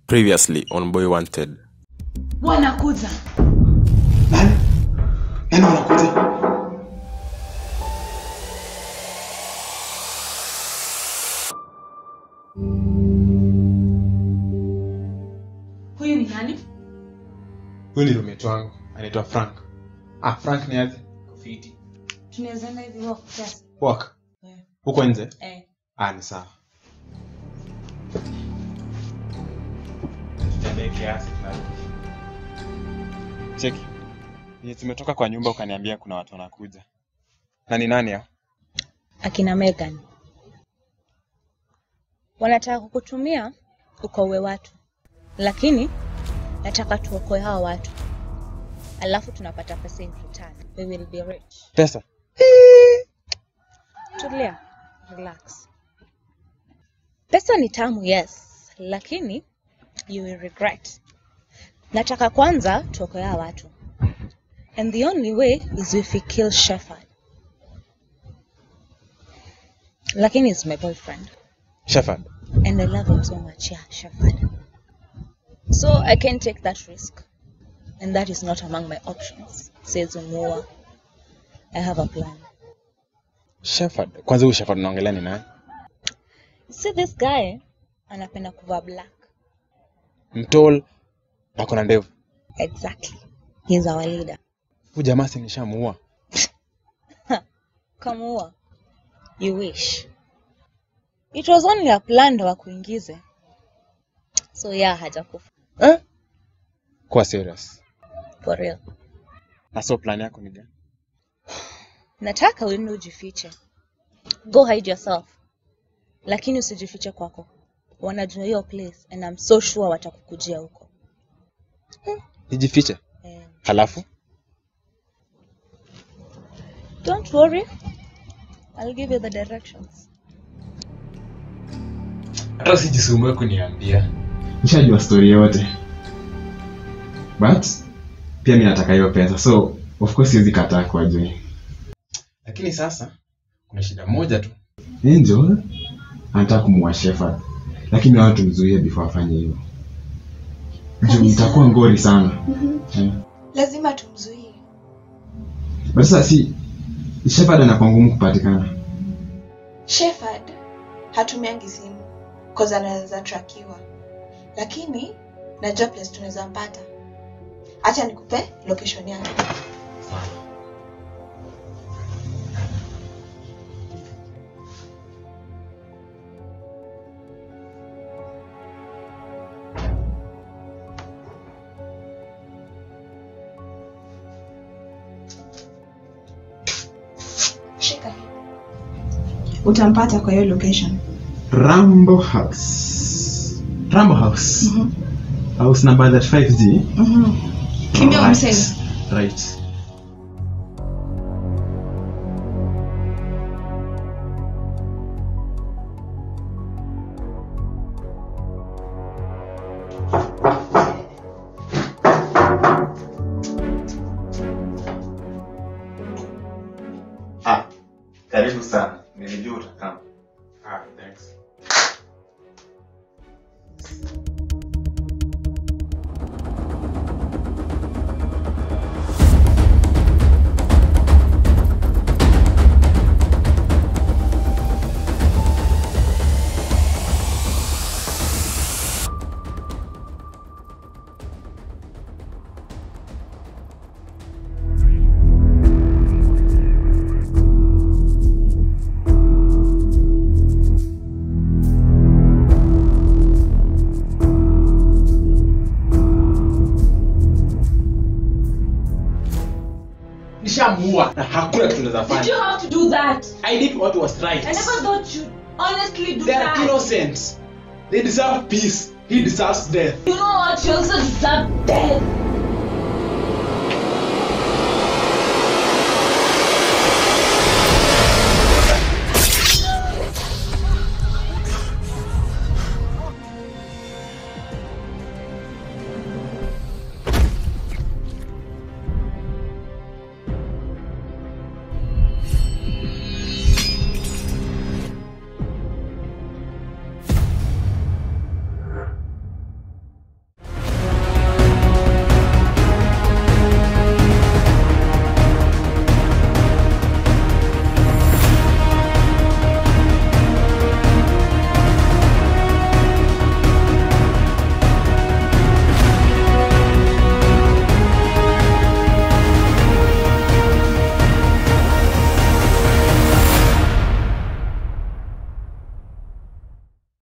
Previously on Boy Wanted. wanakuja Nani? Nani wanakuja? huyu ni nani Huyu ni roommate wangu, anaitwa Frank. Ah, Frank ni aje? Kofiti. tunawezaenda hivi walk kiasi Walk. Eh. Huko nje? eh. Ah, ni sawa. Cheki. Ni tumetoka kwa nyumba ukaniambia kuna watu wanakuja. Na ni nani hao? akina Megan wanataka kukutumia ukaue watu, lakini nataka tuokoe hawa watu, alafu tunapata pesa in return. We will be rich. Pesa. Tulia, relax. Pesa ni tamu, yes, lakini you will regret. Nataka kwanza tuokoe hawa watu, and the only way is if we kill Shepherd. Lakini is my boyfriend. Shepherd. and I love him so much. Yeah, Shafad. So I can take that risk, and that is not among my options. Says Umua. I have a plan. Shepherd. Kwanza huyu Shepherd unaongelea ni nani? You see this guy, anapenda kuvaa black. Mtol na kuna ndevu. Exactly. He's our leader. Huyu jamaa si nishamuua. Kamua. You wish. It was only a plan ndo wakuingize. So yeah, hajakufa. Eh? Kuwa serious. For real. Na so plan yako ni gani? Nataka uende ujifiche. Go hide yourself. Lakini usijifiche kwako. Wanajua hiyo place and I'm so sure watakukujia huko. Nijifiche. Eh, Halafu don't worry. I'll give you the directions. hata usijisumbue kuniambia nishajua stori yote but pia mi nataka hiyo pesa so of course siwezi kataa kwa join lakini sasa kuna shida moja tu angel anataka kumuua Shepherd lakini wao tumzuie before afanye hivyo juu itakuwa ngori sana Eh. lazima tumzuie but sasa si Shepherd anakuwa ngumu kupatikana Shepherd hatumiangi simu cause anaweza trakiwa lakini najua place tunaweza mpata hacha nikupe location yake shika hii utampata kwa hiyo location Rambo House Rambo House house number 35G kimbia Right. umsave right Ah, karibu sana. Nilijua utakaa. ah, thanks. nishamuua na hakuna kitu naweza Did you fanya have to do that? i did what was right I never thought you'd honestly do they are that. innocent they deserve peace he deserves death You know what? You also deserve death.